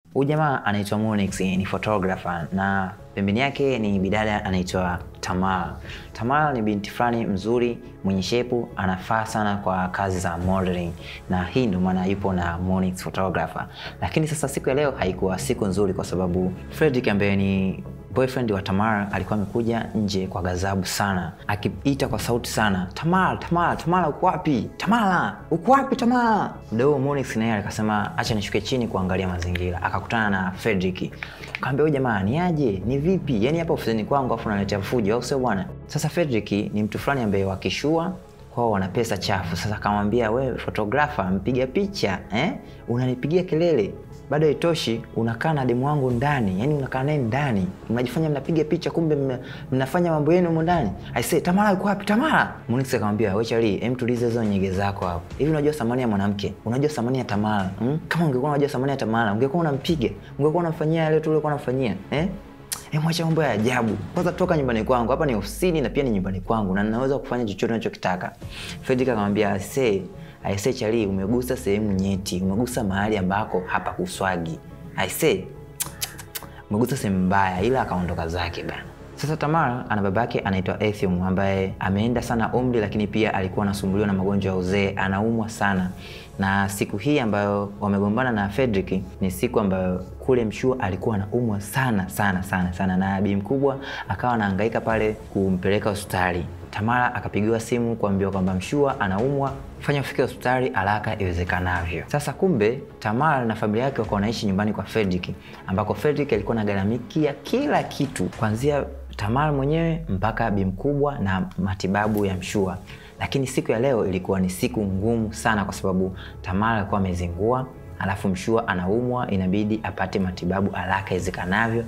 Huyu jamaa anaitwa Monix, ni photographer na pembeni yake ni bidada anaitwa Tamara. Tamara ni binti fulani mzuri mwenye shepu, anafaa sana kwa kazi za modeling, na hii ndio maana yupo na Monix photographer. Lakini sasa siku ya leo haikuwa siku nzuri, kwa sababu Fredrick ambaye ni boyfriend wa Tamara alikuwa amekuja nje kwa ghadhabu sana, akiita kwa sauti sana, Tamara, Tamara, Tamara uko wapi? Tamara, uko wapi Tamara? Mdau Monix naye akasema acha nishuke chini kuangalia mazingira. Akakutana na Fredrick. Akamwambia huyu jamaa ni aje? Ni vipi? Yaani hapa ofisini kwangu afu unaletea fujo au sio bwana? Sasa Fredrick ni mtu fulani ambaye wakishua kwao wana pesa chafu. Sasa akamwambia wewe photographer, mpiga picha eh? Unanipigia kelele bado haitoshi, unakaa na demu wangu ndani, yani unakaa naye ndani, mnajifanya mnapiga picha, kumbe mna, mnafanya mambo yenu humo ndani. I say Tamara yuko wapi? Tamara. Monix akamwambia wewe Charlie, hem tulize hizo nyege zako hapo. Hivi unajua thamani ya mwanamke? Unajua thamani ya Tamara? Hmm? Kama ungekuwa unajua thamani ya Tamara, ungekuwa unampiga, ungekuwa unamfanyia yale tu ulikuwa unamfanyia, eh? Eh, mwacha mambo ya ajabu. Kwanza toka nyumbani kwangu. Hapa ni ofisini na pia ni nyumbani kwangu na ninaweza kufanya chochote ninachokitaka. Fredrick akamwambia, "Say, aise Charlie, umegusa sehemu nyeti, umegusa mahali ambako hapa kuswagi. Aise, umegusa sehemu mbaya, ila akaondoka zake bana. Sasa Tamara ana baba yake anaitwa Ethium ambaye ameenda sana umri, lakini pia alikuwa anasumbuliwa na magonjwa ya uzee, anaumwa sana. Na siku hii ambayo wamegombana na Fredrick ni siku ambayo kule Mshua alikuwa anaumwa sana sana sana sana, na bi mkubwa akawa anahangaika pale kumpeleka hospitali. Tamara akapigiwa simu kuambiwa kwamba Mshua anaumwa, fanya ufike hospitali haraka iwezekanavyo. Sasa kumbe Tamara na familia yake wakawa wanaishi nyumbani kwa Fredrick, ambako Fredrick alikuwa anagharamikia kila kitu kuanzia Tamara mwenyewe mpaka bi mkubwa na matibabu ya Mshua. Lakini siku ya leo ilikuwa ni siku ngumu sana, kwa sababu Tamara alikuwa amezingua, alafu Mshua anaumwa, inabidi apate matibabu haraka iwezekanavyo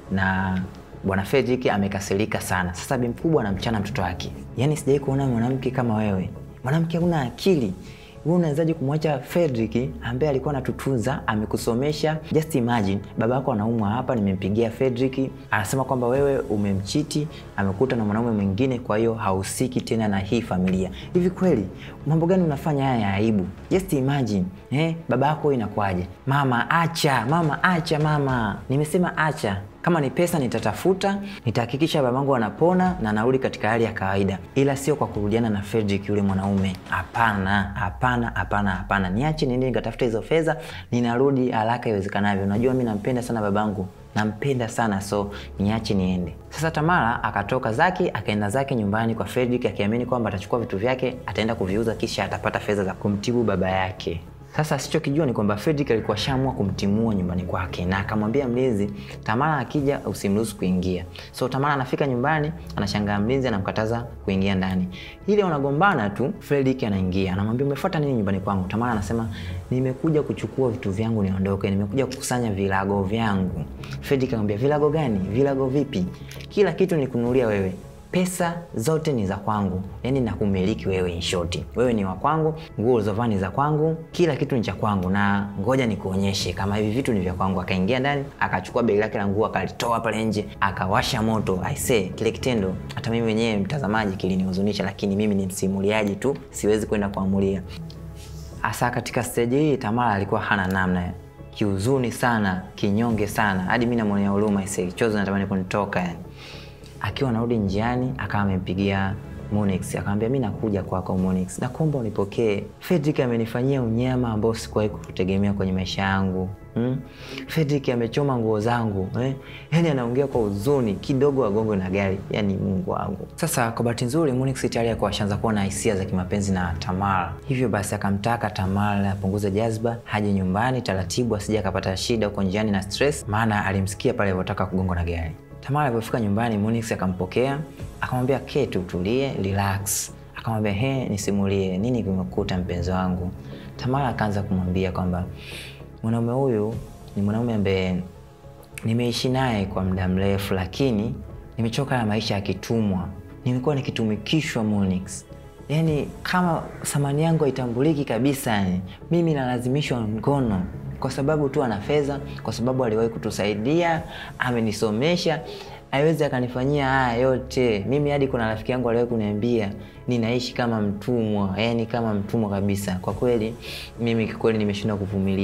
na Bwana Fredrick amekasirika sana. Sasa bi mkubwa anamchana mtoto wake, yaani sijai kuona mwanamke kama wewe, mwanamke huna akili wewe unawezaje kumwacha Fredrick ambaye alikuwa anatutunza amekusomesha? Just imagine baba yako anaumwa hapa, nimempigia Fredrick, anasema kwamba wewe umemchiti, amekuta na mwanaume mwingine, kwa hiyo hahusiki tena na hii familia. Hivi kweli mambo gani unafanya haya ya aibu? Just imagine eh, baba yako inakuwaje? Mama acha, mama acha, mama nimesema acha kama ni pesa nitatafuta, nitahakikisha babangu anapona na narudi katika hali ya kawaida, ila sio kwa kurudiana na Fredrick yule mwanaume. Hapana, hapana, hapana, hapana, niache niende nikatafuta hizo fedha, ninarudi haraka iwezekanavyo. Unajua mimi nampenda sana babangu, nampenda sana, so niache niende. Sasa Tamara akatoka zake akaenda zake nyumbani kwa Fredrick akiamini kwamba atachukua vitu vyake ataenda kuviuza kisha atapata fedha za kumtibu baba yake. Sasa asichokijua ni kwamba Fredrick alikuwa shamua kumtimua nyumbani kwake na akamwambia mlinzi, Tamara akija usimruhusu kuingia. So Tamara anafika nyumbani, anashangaa mlinzi anamkataza kuingia ndani. Ile wanagombana tu, Fredrick anaingia, anamwambia umefuata nini nyumbani kwangu? Tamara anasema nimekuja kuchukua vitu vyangu niondoke, nimekuja kukusanya vilago vyangu. Fredrick anamwambia vilago gani? Vilago vipi? Kila kitu nikununulia wewe pesa zote ni za kwangu, yani nakumiliki wewe. In short, wewe ni wa kwangu, nguo ulizovaa ni za kwangu, kila kitu ni cha kwangu, na ngoja nikuonyeshe kama hivi vitu ni vya kwangu. Akaingia ndani akachukua begi lake la nguo akalitoa pale nje akawasha moto. I say kile kitendo hata mimi mwenyewe mtazamaji kilinihuzunisha, lakini mimi ni msimuliaji tu, siwezi kwenda kuamulia. Hasa katika stage hii Tamara alikuwa hana namna, kiuzuni sana, kinyonge sana, hadi mimi namwonea huruma. I say chozi natamani kunitoka yani akiwa anarudi njiani akawa amempigia Monix akamwambia, mimi nakuja kwako Monix, nakuomba unipokee. Fredrick amenifanyia unyama ambao sikuwahi kutegemea kwenye maisha yangu. Hmm? Fredrick amechoma nguo zangu eh? Yani anaongea kwa huzuni kidogo, agongo na gari. Yani Mungu wangu. Sasa kwa bahati nzuri Monix tayari alikuwa ashaanza kuwa na hisia za kimapenzi na Tamara, hivyo basi akamtaka Tamara apunguze jazba, haje nyumbani taratibu, asije akapata shida huko njiani na stress, maana alimsikia pale alipotaka kugongwa na gari. Tamara alipofika nyumbani, Monix akampokea akamwambia, keti utulie, relax. Akamwambia, he, nisimulie nini kimekuta mpenzi wangu. Tamara akaanza kumwambia kwamba mwanaume huyu ni mwanaume ambaye nimeishi naye kwa muda mrefu, lakini nimechoka na maisha ya kitumwa. Nimekuwa nikitumikishwa Monix, yaani kama thamani yangu haitambuliki kabisa. Yani mimi nalazimishwa ngono kwa sababu tu ana fedha, kwa sababu aliwahi kutusaidia, amenisomesha, haiwezi akanifanyia haya yote mimi. Hadi kuna rafiki yangu aliwahi kuniambia ninaishi kama mtumwa, yani kama mtumwa kabisa. Kwa kweli mimi kikweli nimeshindwa kuvumilia,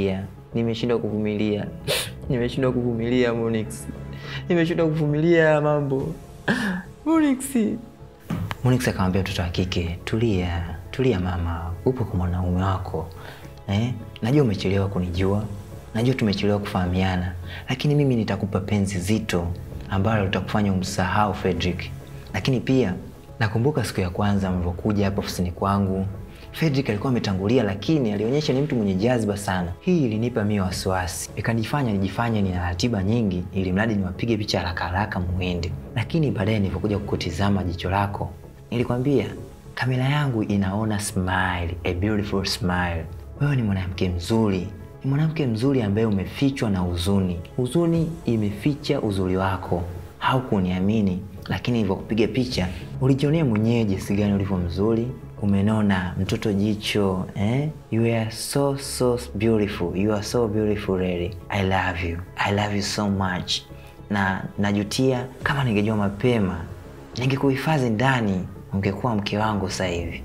nimeshindwa kuvumilia, nimeshindwa kuvumilia Monix, nimeshindwa kuvumilia mambo Monix. Monix akamwambia mtoto wa kike, tulia, tulia mama, upo kwa mwanaume wako eh? Najua umechelewa kunijua, najua tumechelewa kufahamiana, lakini mimi nitakupa penzi zito ambalo litakufanya umsahau Fredrick. Lakini pia nakumbuka siku ya kwanza mlivyokuja hapa ofisini kwangu, Fredrick alikuwa ametangulia, lakini alionyesha ni mtu mwenye jazba sana. Hii ilinipa mimi wasiwasi, ikanifanya nijifanye nina ratiba nyingi, ili mradi niwapige picha haraka haraka muende. Lakini baadaye nilipokuja kukutizama jicho lako, nilikwambia kamera yangu inaona smile, a beautiful smile. Wewe ni mwanamke mzuri, ni mwanamke mzuri ambaye umefichwa na huzuni. Huzuni imeficha uzuri wako. Haukuniamini, lakini nilivyokupiga picha ulijionea mwenyewe jinsi gani ulivyo mzuri, umenona, mtoto jicho eh? You are so so beautiful, you are so beautiful lady. I love you, I love you so much. Na najutia kama ningejua mapema, ningekuhifadhi ndani, ungekuwa mke wangu sasa hivi.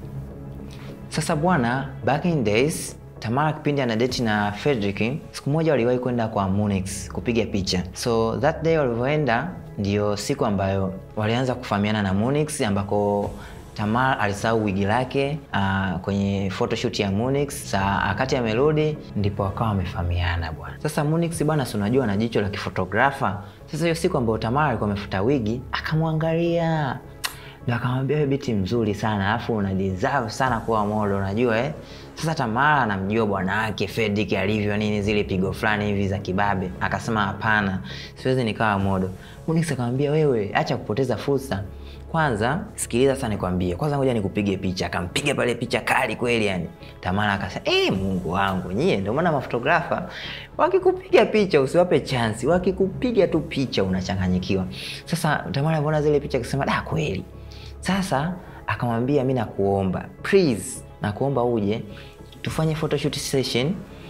Sasa bwana, back in days Tamara kipindi ana date na Fredrick, siku moja waliwahi kwenda kwa Munix kupiga picha. So that day walivyoenda ndio siku ambayo walianza kufahamiana na Munix, ambako Tamara alisahau wigi lake uh, kwenye photoshoot ya Munix. Saa wakati amerudi ndipo wakawa wamefahamiana bwana. Sasa Munix bwana, si unajua na jicho la kifotografa. Sasa hiyo siku ambayo Tamara alikuwa amefuta wigi, akamwangalia ndo akamwambia wewe biti mzuri sana alafu una deserve sana kuwa model unajua eh? Sasa Tamara anamjua bwana wake Fredrick alivyo nini, zile pigo fulani hivi za kibabe. Akasema hapana, siwezi nikawa model. Munix akamwambia wewe, acha kupoteza fursa. Kwanza sikiliza sana nikwambie, kwanza ngoja nikupige picha. Akampiga pale picha kali kweli yani. Tamara akasema eh, Mungu wangu nyie, ndio maana mafotografa wakikupiga picha usiwape chance, wakikupiga tu picha unachanganyikiwa. Sasa Tamara aliona zile picha akasema da, kweli sasa akamwambia mi nakuomba please, nakuomba uje tufanye photoshoot session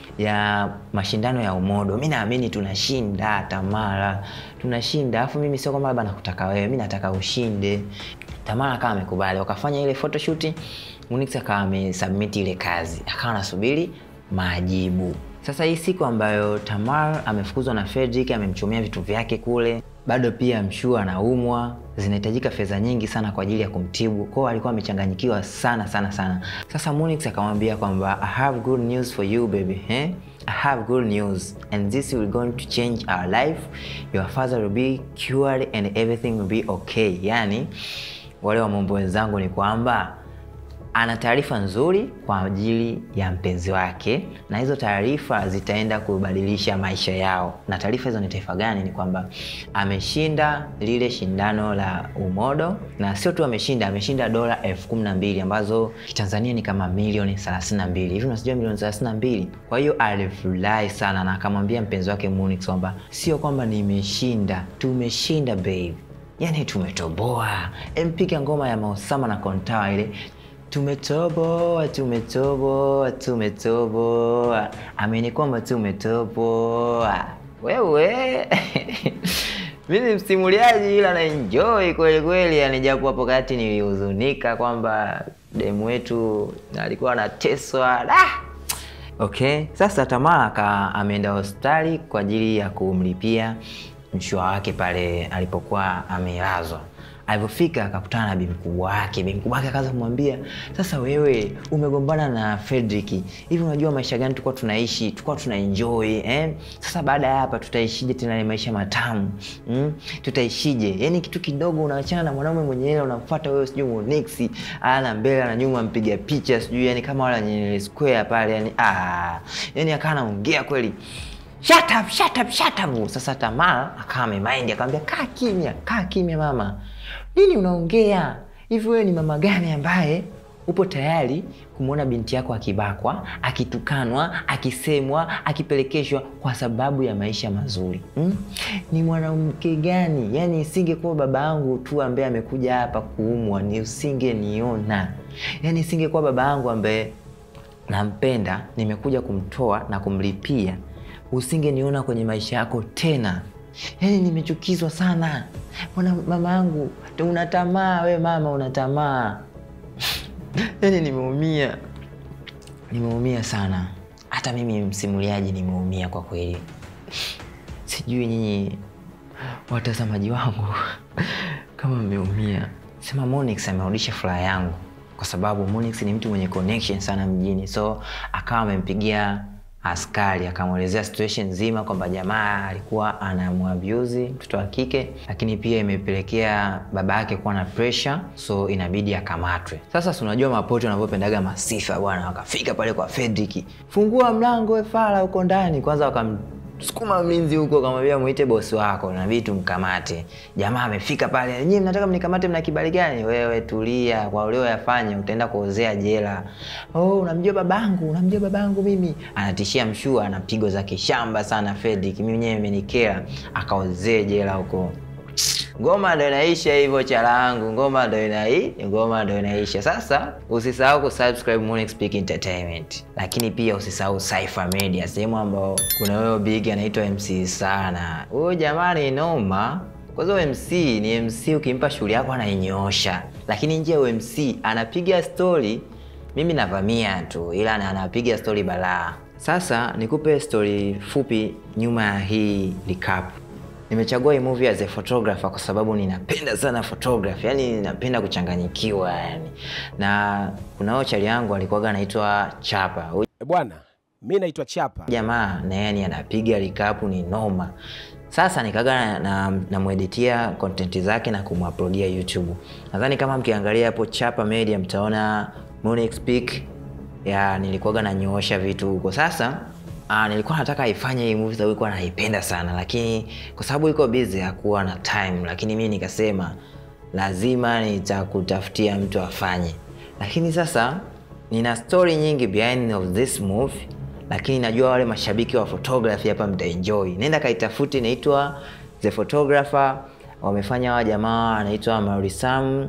ya mashindano ya umodo. Mi naamini tunashinda Tamara, tunashinda. Alafu mimi sio kwamba labda nakutaka wewe, mi nataka ushinde. Tamara akawa amekubali, wakafanya ile photoshoot. Munix akawa amesubmit ile kazi, akawa anasubiri majibu. Sasa hii siku ambayo Tamar amefukuzwa na Fredrick, amemchomea vitu vyake kule, bado pia mshua anaumwa, zinahitajika fedha nyingi sana kwa ajili ya kumtibu. Kwao alikuwa amechanganyikiwa sana sana sana. Sasa Munix akamwambia kwamba I have good news for you baby, eh? I have good news and this will going to change our life. Your father will be cured and everything will be okay. Yani wale wa mambo wenzangu ni kwamba ana taarifa nzuri kwa ajili ya mpenzi wake, na hizo taarifa zitaenda kubadilisha maisha yao. Na taarifa hizo ni taifa gani? Ni kwamba ameshinda lile shindano la umodo, na sio tu ameshinda, ameshinda dola elfu kumi na mbili ambazo kitanzania ni kama milioni thelathini na mbili hivi, unasijua milioni thelathini na mbili Kwa hiyo alifurahi sana na akamwambia mpenzi wake Munix kwamba sio kwamba nimeshinda, tumeshinda babe, yani tumetoboa. Empiga ngoma ya Mausama na Kontawa ile Tumetoboa, tumetoboa, tumetoboa, amini kwamba tumetoboa. Wewe mi ni msimuliaji, ila na enjoy kweli kweli, yani japo hapo kati nilihuzunika kwamba demu wetu alikuwa anateswa da. Okay, sasa Tamara ameenda hospitali kwa ajili ya kumlipia mshua wake pale alipokuwa amelazwa. Alivyofika akakutana na bibi mkubwa wake. Bibi mkubwa wake akaanza kumwambia, sasa wewe umegombana na Fredrick, hivi unajua maisha gani tulikuwa tunaishi, tulikuwa tuna enjoy eh? Sasa baada ya hapa tutaishije tena ile maisha matamu mm? Tutaishije? Yani kitu kidogo unaachana na mwanaume mwenye hela unamfuata wewe, sijui Monix ana mbele na nyuma, mpiga picha sijui, yani kama wala Nyerere Square pale, yani ah, yani akawa anaongea kweli Shut up, shut up, shut up. Sasa Tamara akawa amemind akamwambia, kaa kimya, kaa kimya mama, nini unaongea hivi? Wewe ni mama gani ambaye upo tayari kumwona binti yako akibakwa, akitukanwa, akisemwa, akipelekeshwa kwa sababu ya maisha mazuri hmm? Ni mwanamke gani? Yani isingekuwa baba yangu tu ambaye amekuja hapa kuumwa, ni usingeniona. Yani isingekuwa baba yangu ambaye nampenda, nimekuja kumtoa na kumlipia usingeniona kwenye maisha yako tena. Yaani nimechukizwa sana mwana mama yangu, una tamaa we mama, una tamaa yaani nimeumia, nimeumia sana. hata mimi msimuliaji nimeumia kwa kweli. Sijui nyinyi watazamaji wangu kama mmeumia. Sema Monix amerudisha furaha yangu kwa sababu Monix ni mtu mwenye connection sana mjini, so akawa amempigia askari akamwelezea situation nzima kwamba jamaa alikuwa anamwabuse mtoto wa kike, lakini pia imepelekea baba yake kuwa na pressure, so inabidi akamatwe. Sasa si unajua mapoto wanavyopendaga masifa bwana, wakafika pale kwa Fredrick, fungua mlango we fala huko ndani. Kwanza wakamsukuma mlinzi huko, akamwambia muite bosi wako, inabidi tumkamate. Jamaa amefika pale, nyinyi mnataka mnikamate, mna kibali gani? Wewe tulia, kwa ulioyafanya utaenda kuozea jela. Oh, unamjua babangu, unamjua babangu mimi. Anatishia mshua, anapigwa za kishamba sana Fredrick, mimi mwenyewe imenikera, akaozee jela huko. Ngoma ndo inaisha hivyo chalangu, ngoma ndo inai, ngoma ndo inaisha. Sasa usisahau kusubscribe Monix Peak Entertainment, lakini pia usisahau Cypher Media, sehemu ambao kuna huyo big anaitwa MC sana. Huyo jamani noma. Kwanza MC ni MC, ukimpa shughuli yako anainyoosha, lakini nje ya MC anapiga story. Mimi navamia tu, ila na- anapiga story balaa. Sasa nikupe story fupi nyuma ya hii recap. Nimechagua hii movie as a photographer kwa sababu ninapenda sana photography, yani ninapenda kuchanganyikiwa yani. Na kuna huyo chali yangu alikuwaga anaitwa Chapa. Huyu E bwana, mi naitwa Chapa. jamaa na yani anapiga recap ni noma. Sasa nikaga na namweditia content zake na kumuploadia YouTube. Nadhani kama mkiangalia hapo Chapa Media mtaona Monix Peak ya nilikuwaga nanyoosha vitu huko. Sasa aa, nilikuwa nataka ifanye hii movie sababu nilikuwa naipenda sana, lakini kwa sababu iko busy hakuwa na time, lakini mimi nikasema lazima nitakutafutia mtu afanye. Lakini sasa nina story nyingi behind of this movie, lakini najua wale mashabiki wa photography hapa mtaenjoy. Nenda kaitafuti, inaitwa The Photographer. Wamefanya hawa jamaa anaitwa Marisam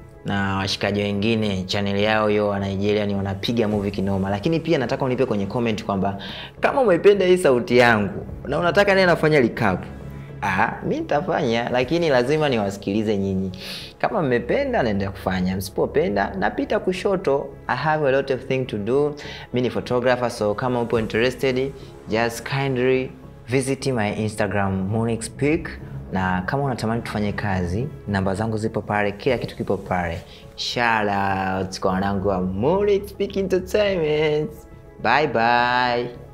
na washikaji wengine channel yao hiyo wa Nigeria ni wanapiga movie kinoma, lakini pia nataka unipe kwenye comment kwamba kama umependa hii sauti yangu na unataka nini nafanya recap. Ah, mi nitafanya, lakini lazima niwasikilize nyinyi. Kama mmependa naendelea kufanya, msipopenda napita kushoto. I have a lot of thing to do. Mi ni photographer, so kama upo interested just kindly visit my Instagram Monix Peak na kama unatamani tufanye kazi, namba zangu zipo pale, kila kitu kipo pale. Shout out kwa wanangu wa Monix Peak Entertainment. Bye bye.